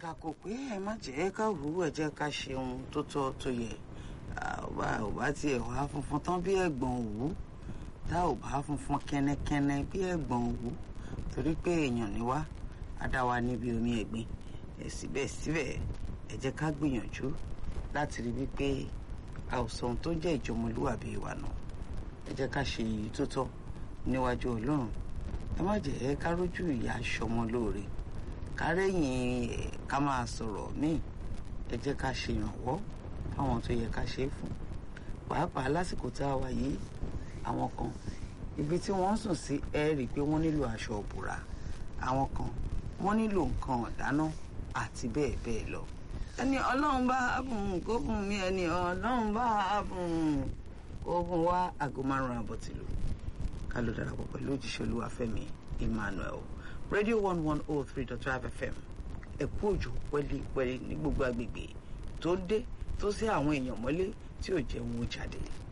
kàkà kò pé ẹ má jẹ́ ká wù ú ẹ jẹ́ ká ṣe ohun tó tọ́ tó yẹ ọba ò bá tiẹ̀ wá funfun tán bí ẹ̀gbọ́n òwú tá ò bá funfun kẹ́nẹ́kẹ́nẹ́ bí ẹ̀gbọ́n òwú torí pé èèyàn ni wá á dá wa níbi omi ẹ̀gbin ẹ̀ síbẹ̀síbẹ̀ ẹ jẹ́ ká gbìyànjú láti rí wípé a ò sọ ohun tó jẹ́ ìjọmọlúwàbí wa nù ẹ jẹ́ ká ṣe èyí tó tọ́ níwájú ọlọ́run ẹ má jẹ́ ká rójú ìyá aṣọmọ lóore ká rẹ́yìn ẹ̀ ká máa sọ̀rọ̀ míì ẹ jẹ́ ká ṣe ìrànwọ́ fáwọn tó yẹ ká ṣe é fún pàápàá lásìkò tá a wà yìí àwọn kan ibi tí wọ́n sùn sí ẹ rí i pé wọ́n nílò aṣọ òbúra àwọn kan wọ́n nílò nǹkan ọ̀dáná àti bẹ́ẹ̀ bẹ́ẹ̀ lọ ẹni ọlọ́run bá bùn kó bùn mí ẹni ọlọ́run bá bùn kó bùn wá aago márùn-ún àbọ̀ tìlú ká ló darapọ̀ pẹ̀lú òjíṣẹ́ olúwàfẹ́mi emmanuel radio one one oh three dot five fm ẹ̀kú òjò pẹ́lípẹ́lí ní gbogbo agbègbè tó dé tó sí àwọn èèyàn mọ́lé tí ò jẹ́ wọn ó jáde.